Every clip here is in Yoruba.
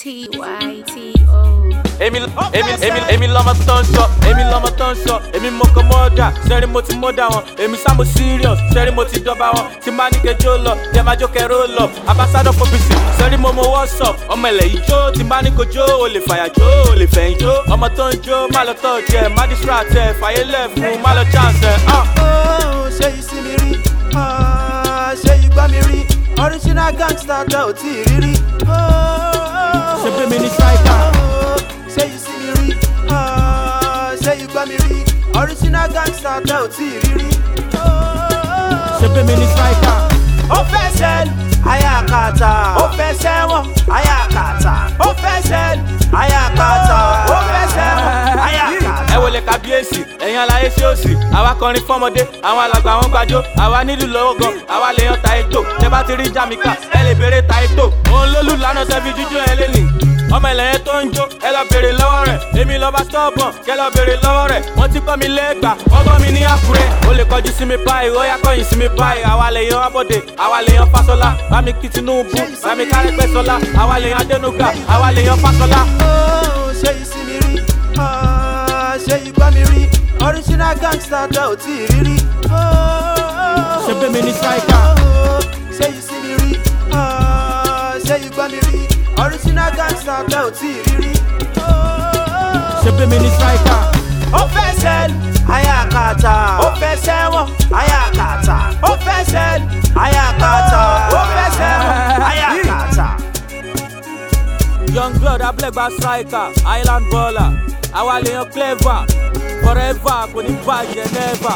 T Y T O. èmi èmi èmi èmi lọmọ tó ń sọ èmi lọmọ tó ń sọ èmi mo kọ mọ́ọ̀dà sẹ́rí mo ti mọ́ọ̀dà wọn èmi sámo serious sẹ́rí mo ti dọ́ba wọn tí n bá ní kejò lọ yẹ máa jó kẹrò lọ ambassador for peace sẹ́rí mo mo wọ́sọ̀ ọmọ ilẹ̀ yìí jó tí n bá ní kojó o lè fàyà jó o lè fẹ̀yìn jó ọmọ tó ń jó má lọ tọ́ jẹ má distract ẹ fàyè lẹ̀ fún má lọ chance ẹ. ah. Oh, ṣé yìí sí mi rí? Ah, ṣé yìí gbá mi rí? Original gangster tẹ ò tí ì rí rí. Oh, Ṣé bí mi ní striker? oh, Ṣé yìí sí mi rí? Ah, ṣé yìí gbá mi rí? Original gangster tẹ ò tí ì rí rí. Oh, ṣe bí mi ní striker. ó fẹ́ sẹ́ẹ̀lì ayakata ó fẹ́ sẹ́wọ̀n ayakata ó fẹ́ sẹ́ẹ̀lì ayakata ó fẹ́ sẹ́wọ̀n ayakata. ẹ wọlé kábíyèsí ẹ̀yin aláyé sí òsì àwa kọrin fọmọdé àwọn alàgbà wọn gbàjọ àwa nílùú lọ́wọ́ gan àwa lè yan taito tẹ bá ti rí jamaica ẹ lè béèrè taito òun lólù lánàá tẹ fi jíjó ẹ lé ní. ọmọ ìlẹ̀yẹ tó ń jó ẹ lọ béèrè lọ́wọ́ rẹ̀ èmi lọ́ba stọ́ọ̀bọ̀n kẹ lọ béèrè lọ́wọ́ rẹ̀ wọ́n ti kọ́ mi lẹ́gbà wọ́n kọ́ mi ní àkúrẹ́ ó lè kọjú sí mi báyìí ó yá kọ́yìn sí mi báyìí àwa lè yan abọ́dé àwa lè yan fásọlá bámi kí tinubu bámi kárẹ́pẹ́ sọlá àwa lè yan adẹnuga àwa lè yan fásọlá. Oh, ṣé yìí sí mi rí? Ah, ṣé yìí gbá mi rí? Original gangster tẹ ò tí ì rí rí. Oh, ṣe bí mi ní striker. oh, ṣé yìí sí mi rí? Ah, ṣé yìí gbá mi rí? Original gangster tẹ ò tí ì rí rí. Oh, ṣe bí mi ní striker. ó fẹ́ sẹ́ẹ̀lì ayakata ó fẹ́ sẹ́wọ̀n ayakata ó fẹ́ sẹ́ẹ̀lì ayakata ó fẹ́ sẹ́wọ̀n ayakata. young blood ablegba striker island baller àwa lè yan clever forever kò ní bàjẹ́ never.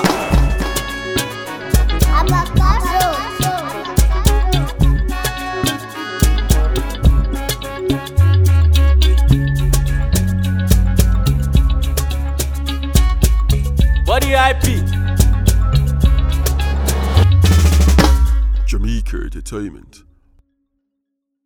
body IP. Jamaica Entertainment.